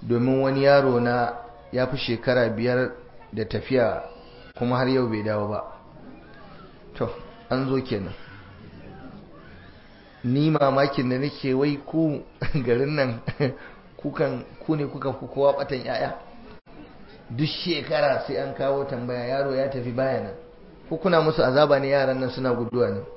domin wani yaro na ya fi shekara biyar da tafiya kuma har yau bai dawo ba to an zo kenan ni mamakin da nake wai ku garin nan kukan ku ne kuka fi kowa batan yaya duk shekara sai an kawo tambaya yaro ya tafi baya nan ko kuna musu azaba ne yaran nan suna guduwa ne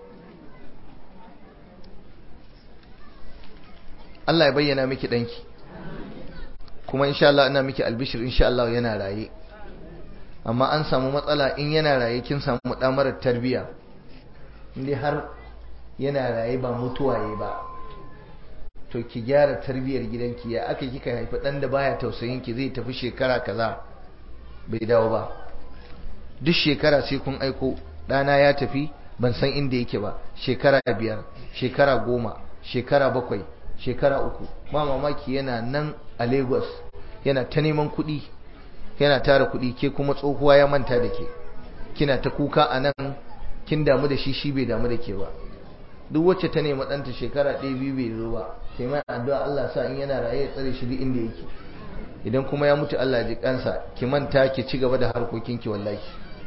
Allah ya bayyana miki danki kuma insha Allah ina miki albishir insha Allah yana raye amma an samu matsala in yana raye kin samu damarar tarbiya indai har yana raye ba mutuwaye ba to ki gyara tarbiyar gidanki ya aka kika haifi dan da baya tausayin ki zai tafi shekara kaza bai dawo ba duk shekara sai kun aiko ɗana ya tafi ban san inda yake ba shekara biyar shekara goma shekara bakwai shekara uku ba mamaki yana nan a lagos yana ta neman kuɗi yana tara kuɗi ke kuma tsohuwa ya manta da ke kina ta kuka a nan kin damu da shi shi bai damu da ke ba duk wacce ta nemi ɗanta shekara ɗaya biyu bai zo ba sai mai addu'a Allah sa in yana raye ya tsare shi duk inda yake idan kuma ya mutu Allah ji kansa ki manta ki ci gaba da harkokinki wallahi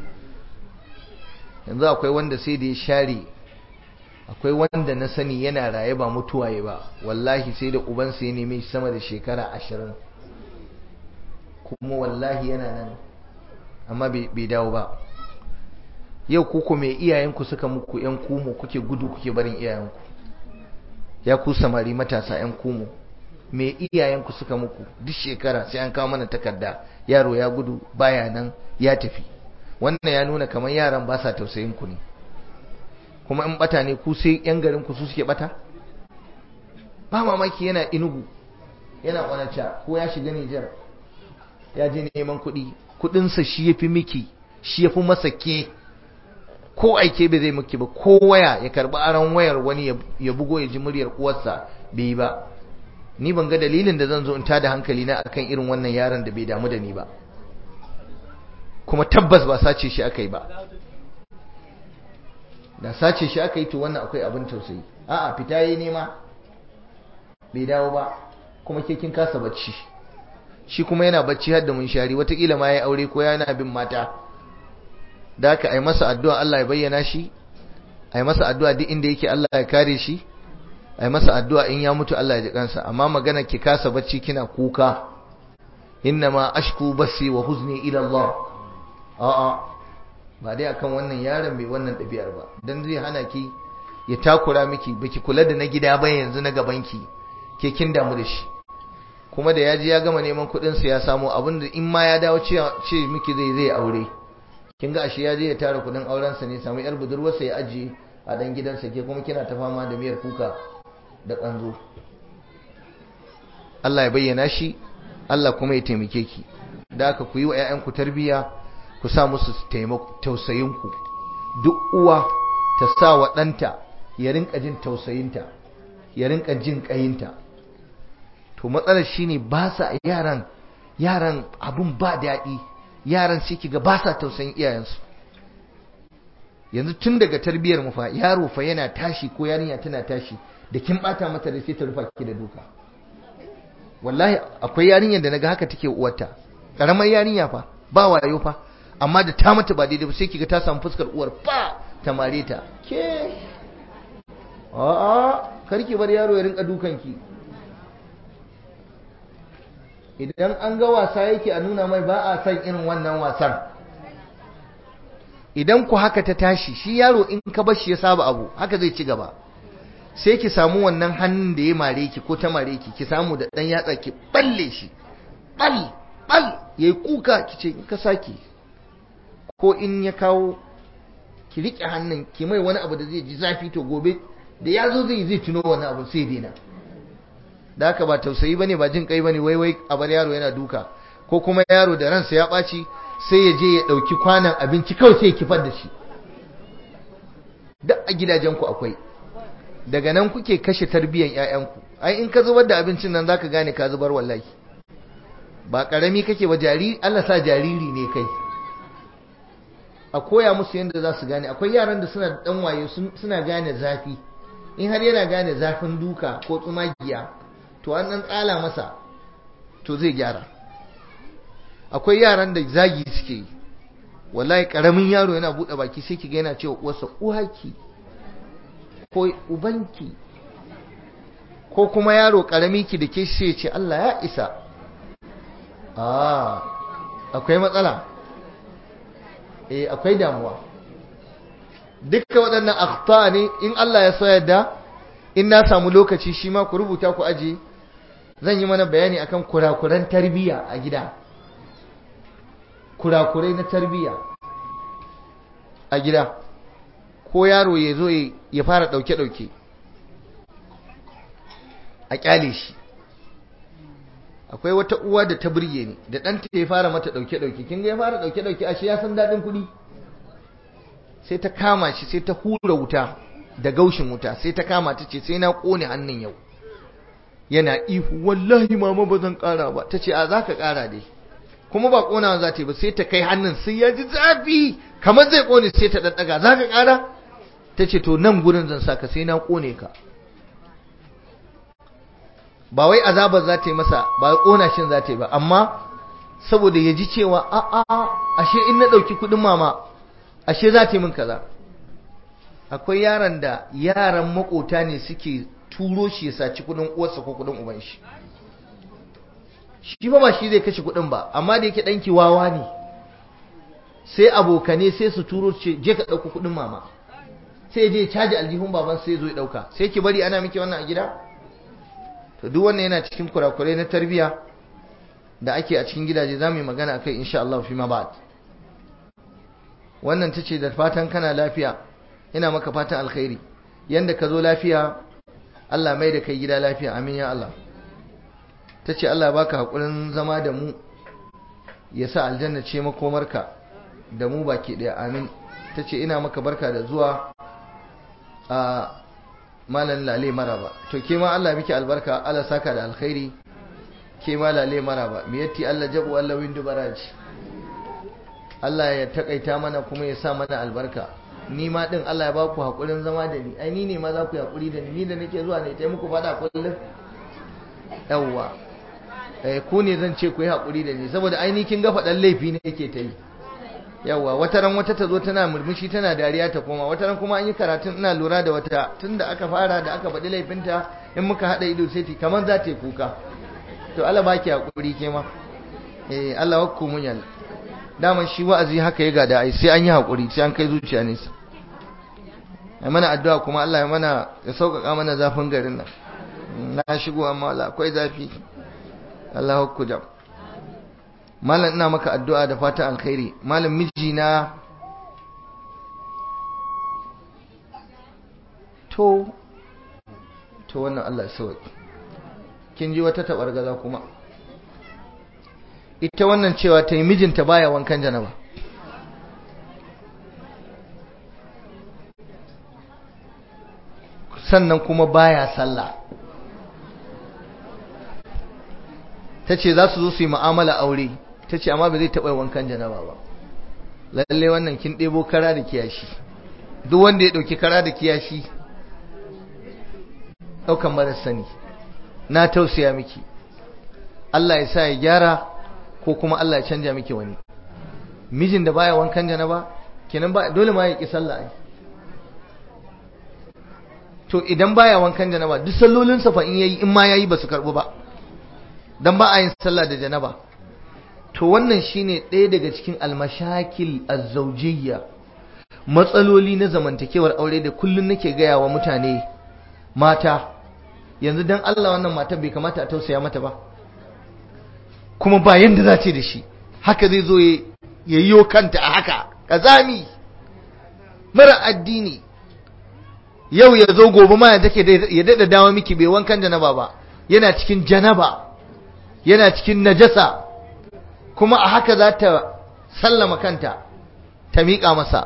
yanzu akwai wanda sai da ya share akwai wanda na sani yana raye ba mutuwaye ba wallahi sai da ubansa ya neme shi sama da shekara ashirin kuma wallahi yana nan amma bai dawo ba yau kuku mai iyayenku suka muku yan kumu kuke gudu kuke barin iyayenku ya ku samari matasa yan kumu mai iyayenku suka muku duk shekara sai an kawo mana takarda yaro ya gudu baya nan ya tafi wannan ya nuna kamar yaran ba sa tausayin ku ne kuma in bata ne ku sai yan garin ku su suke bata ba mamaki yana inugu yana kwanacha ko ya shiga Nijar ya je neman kuɗi kuɗinsa shi ya fi miki shi ya fi masa ke ko aike bai zai miki ba ko waya ya karɓi aron wayar wani ya bugo ya ji muryar uwarsa bai yi ba ni ban ga dalilin da zan zo in tada hankali na akan irin wannan yaron da bai damu da ni ba kuma tabbas ba sace shi aka yi ba da sace shi aka yi to wannan akwai abin tausayi a'a fita yi nema bai dawo ba kuma ke kin kasa bacci shi kuma yana bacci har da munshari watakila ma ya aure ko yana bin mata da aka ai masa addu'a Allah ya bayyana shi ai masa addu'a duk inda yake Allah ya kare shi ai masa addu'a in ya mutu Allah ya ji kansa amma magana ki kasa bacci kina kuka innama ashku basi wa huzni ila Allah a'a ba dai akan wannan yaron mai wannan ɗabi'ar ba dan zai hana ki ya takura miki baki kula da na gida ba yanzu na gaban ki ke kin damu da shi kuma da yaji ya gama neman kuɗin sa ya samu abin da in ma ya dawo ce ce miki zai zai aure kin ga ashe ya je ya tara kuɗin auren sa ne samu yar budurwarsa ya ajiye a dan gidansa ke kuma kina ta fama da miyar kuka da kanzo Allah ya bayyana shi Allah kuma ya taimake ki da aka ku yi wa 'ya'yanku tarbiyya ku sa musu tausayinku duk uwa ta sa wa ɗanta ya rinka jin tausayinta ya rinka jin ƙayinta to matsalar shine ba sa yaran yaran abun ba daɗi yaran sai kiga ba sa tausayin iyayensu yanzu tun daga tarbiyyar mu fa yaro fa yana tashi ko yarinya tana tashi da kin bata mata da sai ta rufa ki da duka wallahi akwai yarinyar da naga haka take uwarta karamar yarinya fa ba wayo fa amma da ta mata ba daidai ba sai kiga ta samu fuskar uwar fa ta mare ta ke a'a karki bar yaro ya rinka dukan ki idan an ga wasa yake a nuna mai ba a san irin wannan wasan idan ku haka ta tashi shi yaro in ka bar shi ya saba abu haka zai ci gaba sai ki samu wannan hannun da ya mare ki ko ta mare ki ki samu da dan yatsa ki balle shi bal bal yayi kuka ki ce in ka saki ko in ya kawo ki rike hannun ki mai wani abu da zai ji zafi to gobe da ya zo zai zai tuno wani abu sai daina da haka ba tausayi bane ba jin kai bane wai wai a bar yaro yana duka ko kuma yaro da ransa ya ɓaci sai ya je ya ɗauki kwanan abinci kawai sai ya kifar da shi duk a gidajenku akwai daga nan kuke kashe tarbiyyar ƴaƴanku ai in ka zubar da abincin nan zaka gane ka zubar wallahi ba karami kake ba jariri Allah sa jariri ne kai a koya musu yadda za su gane akwai yaran da suna da dan waye suna gane zafi in har yana gane zafin duka ko tsumagiya to an dan tsala masa to zai gyara akwai yaran da zagi suke yi wallahi karamin yaro yana buɗe baki sai kiga yana cewa uwarsa uwaki ko ubanki ko kuma yaro karami ki da ke sai ce Allah ya isa ah akwai matsala eh akwai damuwa dukkan waɗannan akhta ne in Allah ya so yadda in na samu lokaci shi ma ku rubuta ku aje zan yi mana bayani akan kurakuran tarbiyya a gida kurakurai na tarbiyya a gida ko yaro ya zo ya fara ɗauke-ɗauke a ƙyale shi akwai wata uwa da ta birge ni da ɗanta ya fara mata ɗauke-ɗauke kin ga ya fara ɗauke-ɗauke ashe ya san daɗin kuɗi sai ta kama shi sai ta hura wuta da gaushin wuta sai ta kama ta ce sai na ƙone hannun yau yana ihu wallahi mama ba zan ƙara ba ta ce a za ka ƙara dai kuma ba ƙonawa za ta yi ba sai ta kai hannun sai ya ji zafi kamar zai ƙone sai ta ɗaɗɗaga za ka ƙara ta ce to nan gurin zan saka sai na ƙone ka ba wai azabar za ta yi masa ba ƙona shin za ta yi ba amma saboda ya ji cewa a a ashe in na ɗauki kuɗin mama ashe za ta yi min kaza akwai yaron da yaran makota ne suke turo shi ya saci kuɗin uwarsa ko kuɗin uban shi shi ba ba shi zai kashe kuɗin ba amma da yake ɗanki wawa ne sai abokane sai su turo ce je ka ɗauko kuɗin mama sai je caji aljihun baban sai zo ya ɗauka sai ki bari ana miki wannan a gida to duk wannan yana cikin kurakurai na tarbiyya da ake a cikin gidaje za mu yi magana akai insha Allah fi ma ba'd wannan tace da fatan kana lafiya ina maka fatan alkhairi yanda ka zo lafiya Allah mai da kai gida lafiya amin ya Allah tace Allah ya baka hakurin zama da mu ya sa aljanna ce makomarka da mu baki daya amin tace ina maka barka da zuwa a malan lale maraba to ke ma Allah miki albarka Allah saka da alkhairi ke ma lale maraba mi yatti Allah jabu Allah windu baraji Allah ya takaita mana kuma ya sa mana albarka ni ma din Allah ya baku hakurin zama da ni ai ni ne ma za ku hakuri da ni ni da nake zuwa ne tai muku fada kullum yawwa eh ku ne zan ce ku yi hakuri da ni saboda ai ni kin ga fadan laifi ne yake ta yi yawa wata ran wata ta zo tana murmushi tana dariya ta koma wata ran kuma an yi karatun ina lura da wata tunda aka fara da aka faɗi laifinta in muka haɗa ido sai ta kamar za ta yi kuka to Allah baki hakuri ke ma eh Allah wakku munyal daman shi wa'azi haka ya gada ai sai an yi hakuri sai an kai zuciya nesa ai mana addu'a kuma Allah ya mana ya sauƙaƙa mana zafin garin nan na shigo amma Allah akwai zafi Allah wakku jam malam ina maka addu'a da fatan alkhairi malam mijina to to wannan Allah sauki kin ji wata tabargaza kuma ita wannan cewa ta yi mijinta baya wankan janaba sannan kuma baya sallah ta ce za su zo su yi ma'amala aure ta ce amma ba zai taɓa wankan janaba ba lalle wannan kin ɗebo kara da kiyashi duk wanda ya ɗauki kara da kiyashi ɗaukan mara sani na tausaya miki Allah ya sa ya gyara ko kuma Allah ya canja miki wani mijin da baya wankan janaba kenan ba dole ma ya ki sallah ai to idan baya wankan janaba duk sallolinsa fa in yayi in ma yayi ba su karbu ba dan ba a yin sallah da janaba to wannan shine ɗaya daga cikin almashakil azzawjiyya matsaloli na zamantakewar aure da kullun nake gaya wa mutane mata yanzu dan Allah wannan mata bai kamata a tausaya mata ba kuma ba yanda za ce da shi haka zai zo ya yiwo kanta a haka kazami mara addini yau ya zo gobe ma ya take ya dada dawo miki bai wankan janaba ba yana cikin janaba yana cikin najasa kuma a haka za ta sallama kanta ta miƙa masa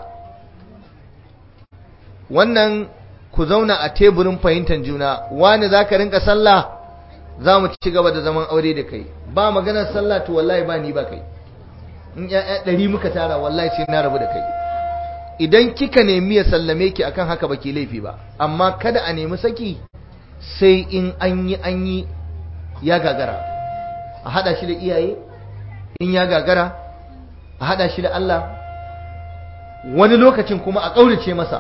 wannan ku zauna a teburin fahimtar juna wani za ka rinka sallah za mu ci gaba da zaman aure da kai ba maganar sallah to wallahi ba ni ba kai in ya'ya ɗari muka tara wallahi sai na rabu da kai idan kika nemi ya sallame ki akan haka baki laifi ba amma kada a nemi saki sai in an yi an yi ya gagara a hada shi da iyaye in ya gagara a hada shi da Allah wani lokacin kuma a ƙaurace masa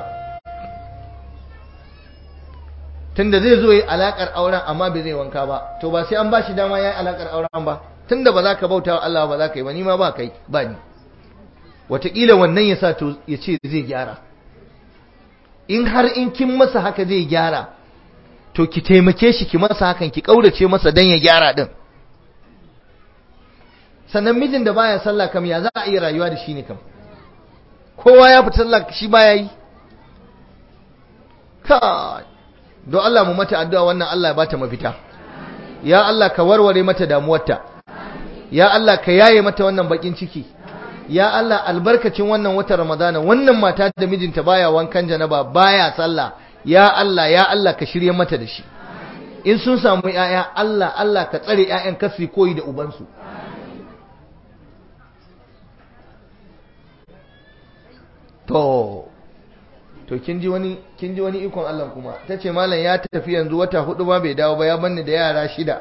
tunda zai zo yi alakar auren amma bai zai wanka ba to ba sai an ba shi dama ya yi alakar auren ba tunda ba za ka bauta wa Allah ba za ka yi ba ni ma ba kai ba ni wataƙila wannan ya sa to ya ce zai gyara in har in kin masa haka zai gyara to ki taimake shi ki masa hakan ki ƙaurace masa don ya gyara din sannan mijin da baya sallah kam ya za a iya rayuwa da shi ne kam kowa ya fita sallah shi baya yi kai don Allah mu mata addu'a wannan Allah ya bata mafita ya Allah ka warware mata damuwarta ya Allah ka yaye mata wannan bakin ciki ya Allah albarkacin wannan watan Ramadana wannan mata da mijinta baya wankan janaba baya sallah ya Allah ya Allah ka shirye mata da shi in sun samu yaya Allah Allah ka tsare yayan kasu koyi da ubansu to to kin ji wani kin ji wani ikon Allah kuma tace mallam ya tafi yanzu wata hudu ba bai dawo ba ya banni da yara shida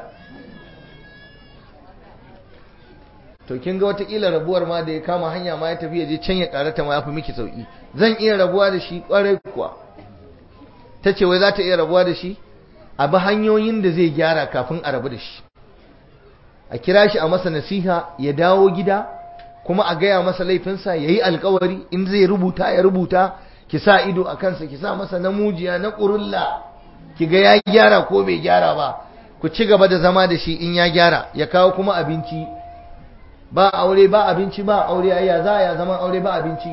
to kin ga watakila rabuwar ma da ya kama hanya ma ya tafi ya je can ya karata ma ya fi miki sauki zan iya rabuwa da shi kwarai kuwa tace wai za ta iya rabuwa da shi a bi hanyoyin da zai gyara kafin a rabu da shi a kira shi a masa nasiha ya dawo gida kuma a gaya masa laifinsa ya yi alkawari in zai rubuta ya rubuta ki sa ido a kansa ki sa masa namujiya na ƙurulla ki ga ya gyara ko bai gyara ba ku ci gaba da zama da shi in ya gyara ya kawo kuma abinci ba aure ba abinci ba aure ayya za ya zama aure ba abinci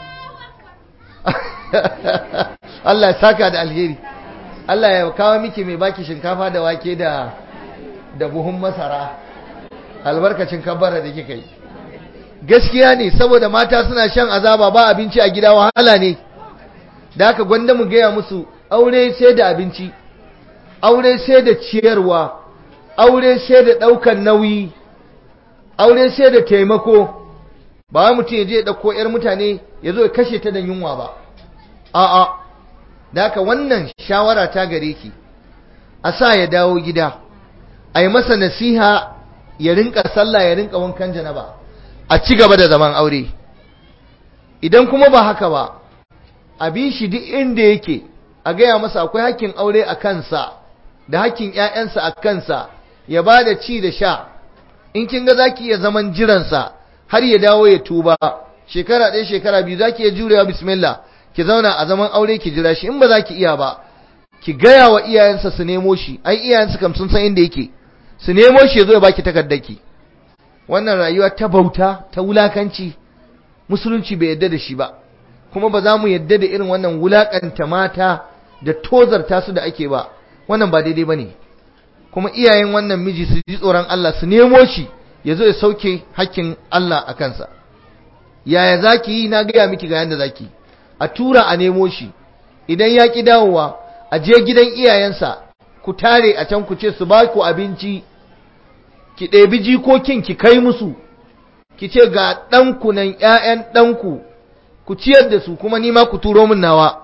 Allah ya saka da alheri Allah ya kawo miki mai baki shinkafa da wake da da buhun masara albarkacin kabbara da kika yi gaskiya ne saboda mata suna shan azaba ba abinci a gida wahala ne da haka gwanda mu gaya musu aure sai da abinci aure sai da ciyarwa aure sai da ɗaukan nauyi aure sai da taimako ba wai mutum ya je ya ɗauko 'yar mutane ya zo ya kashe ta da yunwa ba a'a da haka wannan shawara ta gare ki a sa ya dawo gida a yi masa nasiha ya rinka sallah ya rinka wankan janaba a ci gaba da zaman aure idan kuma ba haka ba a bi shi duk inda yake a gaya masa akwai hakkin aure a kansa da hakkin 'ya'yansa a kansa ya ba da ci da sha in kin ga zaki iya zaman jiransa har ya dawo ya tuba shekara ɗaya shekara biyu zaki iya jurewa bismillah ki zauna a zaman aure ki jira shi in ba za ki iya ba ki gaya wa iyayensa su nemo shi ai iyayensa kam sun san inda yake su nemo shi ya zo ya baki takardarki wannan rayuwa ta bauta ta wulakanci musulunci bai yadda da shi ba kuma ba za mu yadda da irin wannan wulakanta mata da tozarta su da ake ba wannan ba daidai ba ne kuma iyayen wannan miji su ji tsoron Allah su nemo shi ya zo ya sauke hakkin Allah a kansa yaya za ki yi na gaya miki ga yadda za ki a tura a nemo shi idan ya ki dawowa a je gidan iyayensa ku tare a can ku ce su ba ku abinci ki ɗebi jikokin ki kai musu ki ce ga ɗanku nan ‘ya'yan ɗanku ku ciyar da su kuma nima ku turo min nawa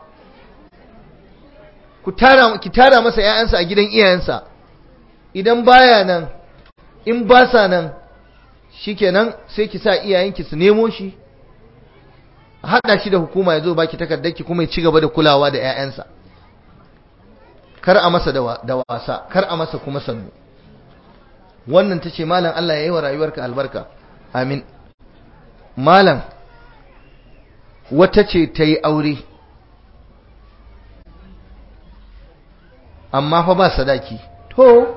ku tara ki tara masa ‘ya'yansa a gidan iyayensa idan baya nan in ba sa nan shikenan sai ki sa iyayenki su nemo shi a haɗa shi da hukuma ya zo baki takardarki kuma ya ci gaba da kulawa da ‘ya'yansa kar a masa da wasa kar a masa kuma sannu wannan ta ce malam Allah ya yi wa rayuwarka albarka amin malam wata ce ta yi aure amma fa ba sadaki to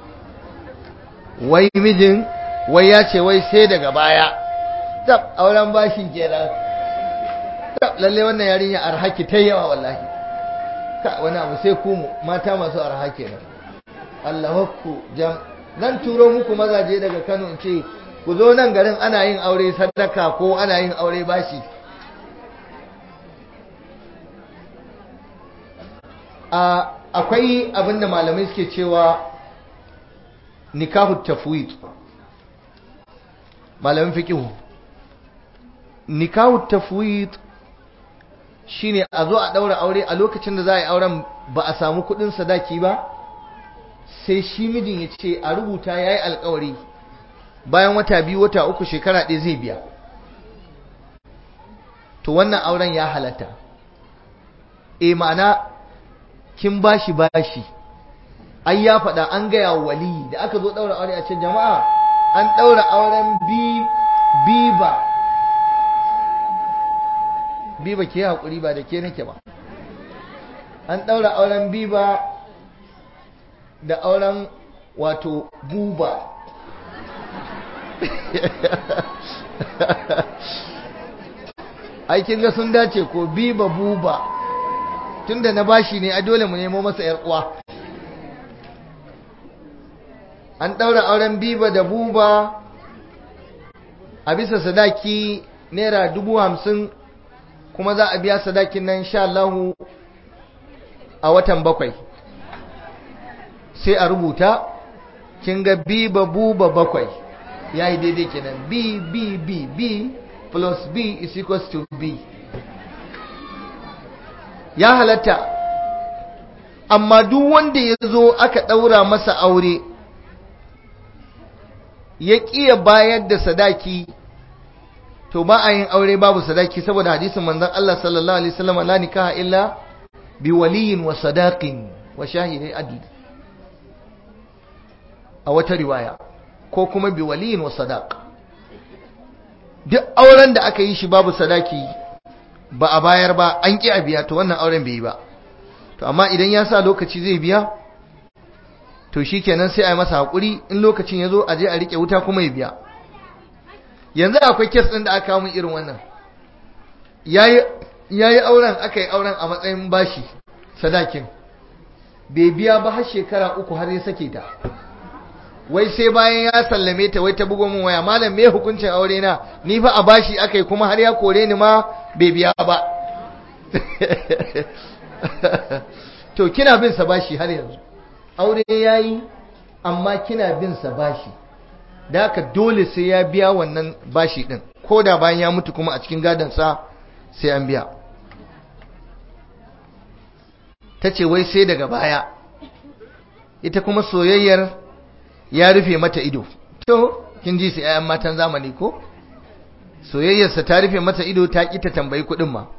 wai mijin wai ya ce wai sai daga baya tab auren bashin kenan tab lalle wannan yarinya arhaki ta yawa wallahi ka wani abu sai ku mata masu arha kenan Allah ku jam zan turo muku mazaje daga Kano in ce ku zo nan garin ana yin aure sadaka ko ana yin aure bashi a akwai abinda malamai suke cewa nikahu tafwid malamin fiqh nikahu tafwid shine a zo a daura aure a lokacin da za a yi auren ba a samu kudin sadaki ba sai shi mijin ya ce a rubuta ya yi alkawari bayan wata biyu wata uku shekara ɗaya zai biya to wannan auren ya halatta e ma'ana kin bashi bashi ai ya faɗa an gaya wali da aka zo ɗaura aure a cikin jama'a an ɗaura auren biba biba ke haƙuri ba da ke nake ba an ɗaura auren biba da auren wato buba aikin ga sun dace ko biba buba tunda na bashi ne a dole mu nemo masa yar uwa an ɗaura auren biba da buba a bisa sadaki naira dubu hamsin kuma za a biya sadakin nan sha Allahu a watan bakwai sai a rubuta kin ga biba buba bakwai ya yi daidai kenan b b b b plus b is equals to b ya halatta amma duk wanda ya zo aka ɗaura masa aure ya ƙiya bayar da sadaki to ba a yin aure babu sadaki saboda hadisin manzon Allah sallallahu alaihi wasallam la nikaha illa bi waliyin wa sadaqin wa shahidai adl a wata riwaya ko kuma bi waliyin wa sadaq duk auren da aka yi shi babu sadaki ba a bayar ba an ƙi a biya to wannan auren bai yi ba to amma idan ya sa lokaci zai biya to shi kenan sai a yi masa haƙuri in lokacin ya zo a je a riƙe wuta kuma ya biya yanzu akwai kes ɗin da aka kawo min irin wannan ya yi auren aka yi auren a matsayin bashi sadakin bai biya ba har shekara uku har ya sake ta wai sai bayan ya sallame ta wai ta bugo min waya malam me hukuncin aure na ni fa a bashi aka yi kuma har ya kore ni ma bai biya ba to kina bin sa bashi har yanzu aure yayi amma kina bin sa bashi da haka dole sai ya biya wannan bashi din ko da bayan ya mutu kuma a cikin gadon sa sai an biya ta ce wai sai daga baya ita kuma soyayyar ya rufe mata ido to kin ji su 'ya'yan matan zamani ko soyayyarsa ta rufe mata ido ta ƙi ta tambayi kuɗin ma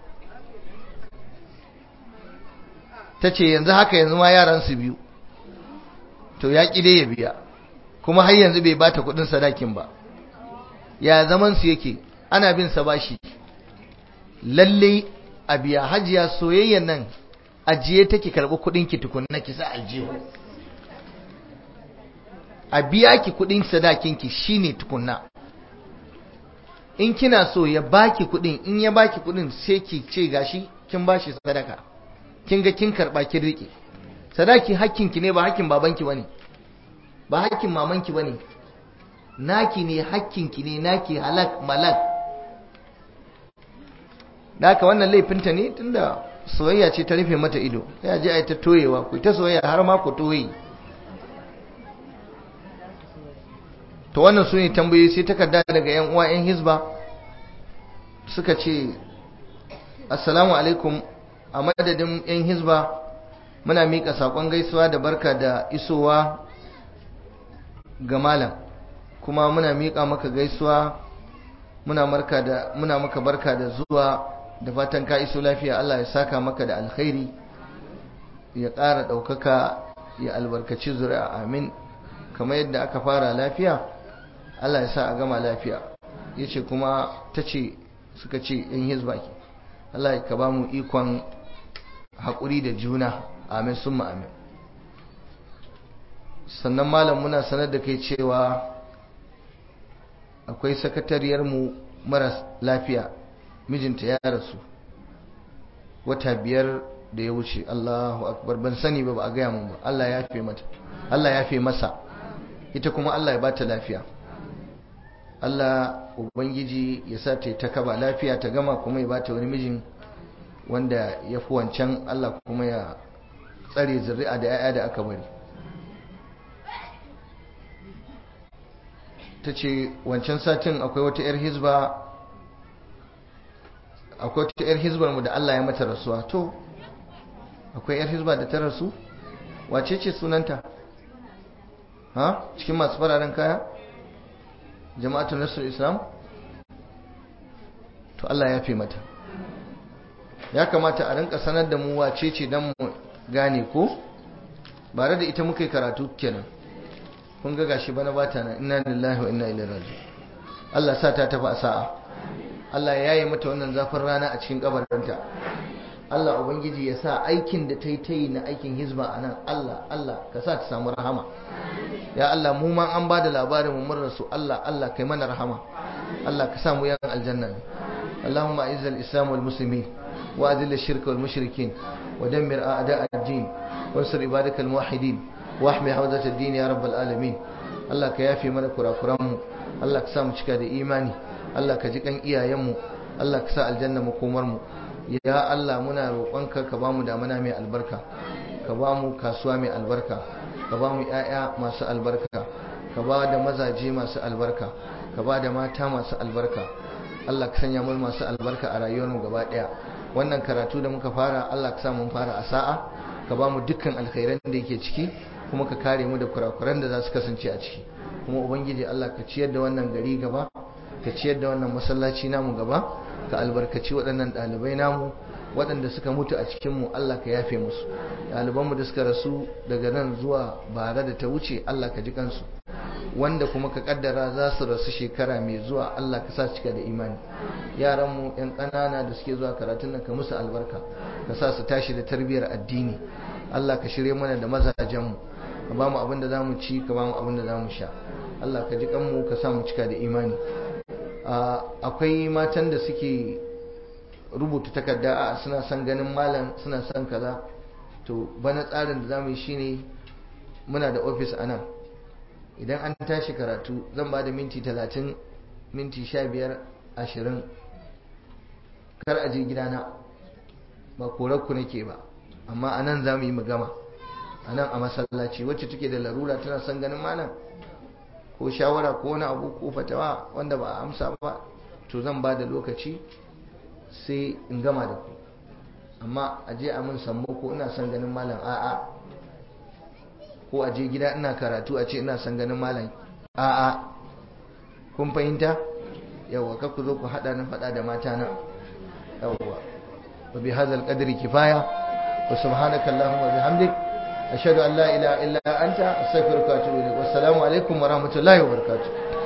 ta ce yanzu haka yanzu ma yaran su biyu to ya ƙi dai ya biya kuma har yanzu bai bata kuɗin sadakin ba ya zaman su yake ana bin sa bashi lalle a biya hajiya soyayyar nan ajiye take karɓi kuɗin ki tukunna ki sa aljihu a biya ki kuɗin sadakin ki shine tukunna in kina so ya baki kuɗin in ya baki kuɗin sai ki ce gashi kin bashi sadaka kin ga kin karɓa kin riƙe sadaki hakkin ki ne ba hakkin babanki bane ba hakkin mamanki bane naki ne hakkin ki ne naki halak malak Daka wannan laifinta ne tunda soyayya ce ta rufe mata ido ya je ai ta toyewa ku ta soyayya har ma ku toye to wannan su ne tambayoyi sai takarda daga yan uwa yan hizba suka ce assalamu alaikum a madadin yan hizba muna mika sakon gaisuwa da barka da isowa ga malam kuma muna mika maka gaisuwa muna marka da muna maka barka da zuwa da fatan ka iso lafiya Allah ya saka maka da alkhairi ya ƙara ɗaukaka ya albarkaci zuri'a amin kamar yadda aka fara lafiya Allah ya sa a gama lafiya ya ce kuma ta ce suka ce yan hizba ke Allah ya ka ba mu ikon haƙuri da juna amin sun amin sannan malam muna sanar da kai cewa akwai sakatariyarmu maras lafiya mijinta ya rasu wata biyar da ya wuce Allahu akbar ban sani ba ba a gaya mun ba Allah ya fi mata Allah ya fi masa ita kuma Allah ya bata lafiya Allah ubangiji ya sa ta ta kaba lafiya ta gama kuma ya bata wani mijin wanda ya fi wancan Allah kuma ya tsare zuri'a da 'ya'ya da aka bari ta ce wancan satin akwai wata 'yar hizba akwai wata 'yar hizbar mu da Allah ya mata rasuwa to akwai 'yar hizba da ta rasu wace ce sunanta ha cikin masu fararen kaya jama'atu nasrul islam to Allah ya fi mata ya kamata a rinka sanar da mu wace ce dan mu gane ko bare da ita muka yi karatu kenan kun ga gashi bana bata nan inna lillahi wa inna ilaihi raji'un Allah sa ta tafi a sa'a Allah ya yi mata wannan zafin rana a cikin kabarinta Allah ubangiji ya sa aikin da ta yi ta yi na aikin hizba a nan Allah Allah ka sa ta samu rahama ya Allah mu ma an ba da labarin mu mun rasu Allah Allah kai mana rahama Allah ka sa mu yan aljanna اللهم اعز الاسلام والمسلمين واذل الشرك والمشركين ودمر اعداء الدين وانصر عبادك الموحدين واحمي حوزه الدين يا رب العالمين الله كيافي mana kurakuran mu Allah ka sa mu cika da imani Allah ka ji kan iyayen mu Allah ka sa aljanna makomar mu ya Allah muna roƙonka ka bamu damana mai albarka ka bamu kasuwa mai albarka ka bamu ƴaƴa masu albarka ka ba da mazaje masu albarka ka ba da mata masu albarka Allah ka sanya mu masu albarka a rayuwarmu gaba daya wannan karatu da muka fara Allah ka sa mun fara a sa'a ka ba mu dukkan alkhairan da yake ciki kuma ka kare mu da kurakuran da za su kasance a ciki kuma ubangiji Allah ka ciyar da wannan gari gaba ka ciyar da wannan masallaci namu gaba ka albarkaci waɗannan ɗalibai namu waɗanda suka mutu a cikinmu Allah ka yafe musu ɗalibanmu da suka rasu daga nan zuwa bara da ta wuce Allah ka ji kansu wanda kuma ka kaddara za su rasu shekara mai zuwa Allah ka sa su cika da imani yaranmu yan ƙanana da suke zuwa karatun nan ka musu albarka ka sa su tashi da tarbiyyar addini Allah ka shirye mana da mazajenmu ka ba mu abin da za mu ci ka ba mu abin da za mu sha Allah ka ji kanmu ka sa mu cika da imani akwai matan da suke rubuta takarda a suna son ganin malam suna son kaza to bana tsarin da za mu yi shine muna da ofis a nan idan an tashi karatu zan ba da minti talatin minti sha biyar ashirin kar a je gidana ba korarku nake ba amma a nan za mu yi magama a nan a masallaci wacce take da larura tana son ganin malam ko shawara ko wani abu ko fatawa wanda ba a amsa ba to zan ba da lokaci sai in gama da ku amma a je a mun sammo ko ina son ganin malam a'a ko a je gida ina karatu a ce ina son ganin malam a'a kun fahimta yawa ka ku zo ku hada na fada da mata na yawa wa bi hadzal qadri kifaya wa subhanaka allahumma wa bihamdik ashhadu an la ilaha illa anta astaghfiruka wa atubu ilaik wassalamu alaikum wa rahmatullahi wa barakatuh